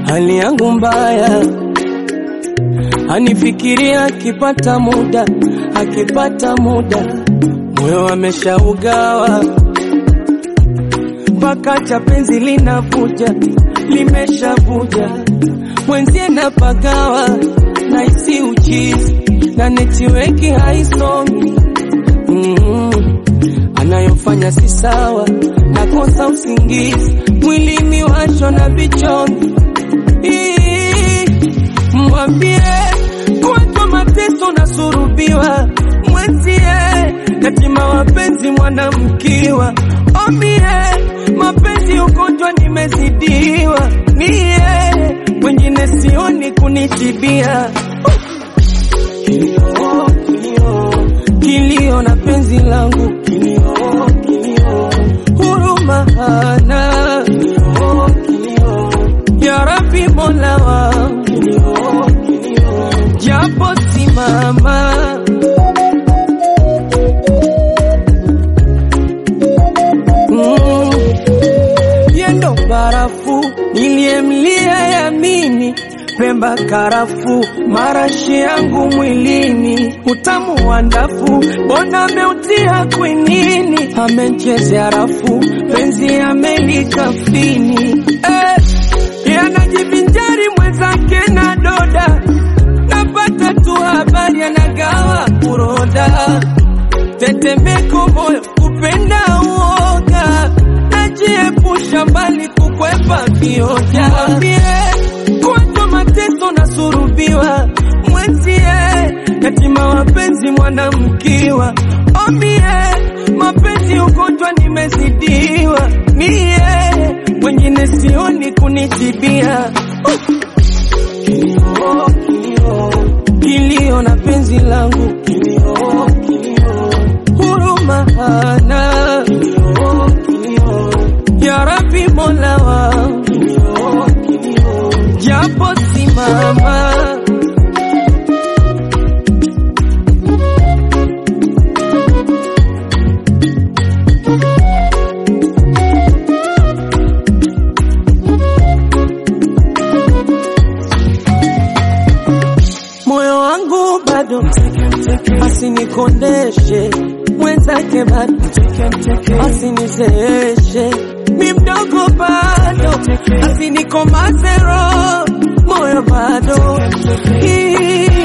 hali yangu mbaya, anifikiria akipata muda, akipata muda, moyo ameshaugawa mpaka cha penzi linavuja, limeshavuja mwenzie napagawa na isi uchizi na netiweki haisomi mm anayofanya si sawa, nakosa usingizi, mwilini washwa na vichomi. Ii, Mwambie kuwatwa mateso na surubiwa, mwenzie katima wapenzi mwanamkiwa, omie mapenzi ugonjwa nimezidiwa, niye wengine sioni kunitibia kilio, kilio, kilio na penzi langu kilio, kilio, huruma hana kilio, kilio, ya Rabbi Mola wangu kilio, kilio, japo simama mm, yendo barafu niliyemlia yamini Pemba karafu marashi yangu mwilini utamu wa ndafu bona ameutia kwinini amechezea rafu penzi amelikafini eh, yanajivinjari mwenzake na doda napata tu habari anagawa kuroda tetemeko moyo kupenda uoga najiepusha mbali kukwepa vioja kuwatwa mateso na surubiwa mwenzie yatima wapenzi mwanamkiwa omie mapenzi ugonjwa nimezidiwa mie wengine sioni kunitibia kilio, kilio, kilio na penzi langu kilio, kilio, huruma hana kilio, kilio, ya Rabbi Mola wangu kilio, kilio, japo simama moyo wangu bado asinikondeshe mwenzake bado asinizeeshe mi mdogo bado asinikomaze roho moyo bado Hii,